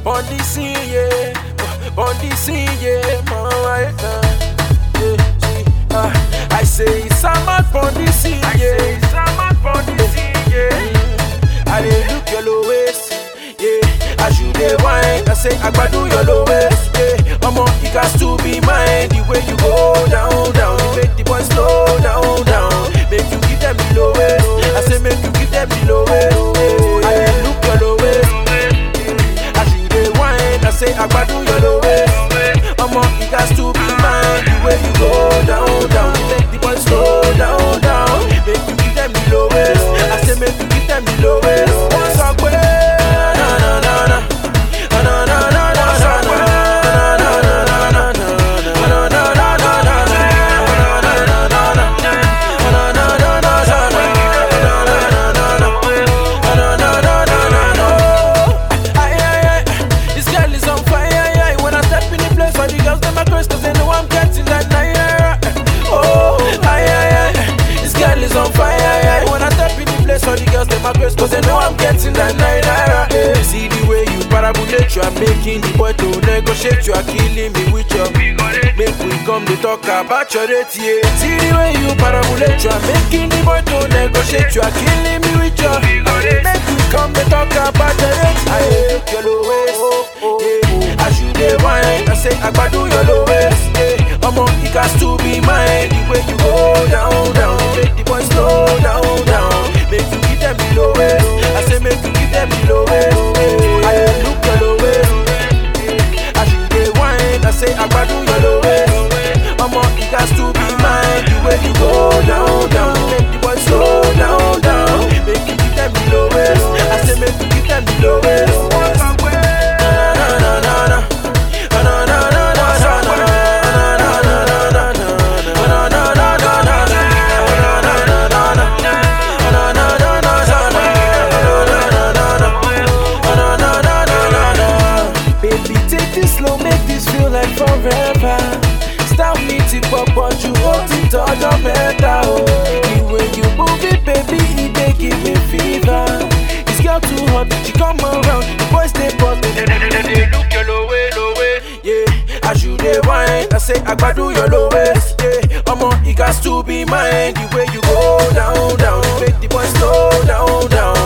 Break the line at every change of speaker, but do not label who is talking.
on the scene, yeah, on the scene, yeah, man, right now. Yeah, see, ah, I say it's a man on the scene, yeah.
It's a man on the scene, yeah.
I dey look your low waist, yeah. As you dey wine, I say agbadu your low waist, yeah. Omo, it got to be mine. The way you go down, down, you make the boys slow down, down. Make you give them the low waist. I say make you give them the low waist. Yeah. I dey look your low waist, yeah. As you dey wine, I say agbadu your low waist. Omo, it got to be mine. The way you go down, down, you make the boys slow down, down. Make you give them the low waist. I say make you give them the low waist. Wọ́n sọ pé na na na na na na na na na na na na na na na. This girl is on fire, when I step in the place, all the girls them a curse 'cause they know I'm getting that night. Oh, ay, ay, ay. This girl is on fire, when I step in the place, all the girls them a curse 'cause they know I'm getting that night. Yeah. See the way you parabolate, you are making the boy to negotiate, you are killing me with your Make we come to talk about your rate, yeah. See the way you parabolate, you are making the boy to negotiate, you are killing me with your Make we come to talk about your rate, I look your low waist, yeah. As you dey wine, I say agbadu your low waist, yeah. Omo, it got to be mine. The way you go down, down, make the boys slow down, down. Make you give them the low waist. I say make you give them the low waist. yeah. I dey look your low waist. yeah. As you dey wine, I say agbadu your low waist. Omo, it got to be mine. The way you go down, down, make the boys slow down, down. Make you give them the low waist. I say make you give them the low waist. Na na na na na. Na na na na na na na. Na na na na na na. Na na na na na na. Na na na na na na. Na na na na na na. Na na na na na. Na na na na na na. Baby, take this slow, make this feel like forever. Stop me to pop, but you hold it all the better. Oh. The way you move it, baby, it dey give me fever. This girl too hot, she come around, the boys they pop, they, they, they, they, they look your low way, low way. Yeah, as you dey wine, I say agbadu your low waist. Yeah, omo, it got to be mine. The way you go down, down, you make the boys slow down, down.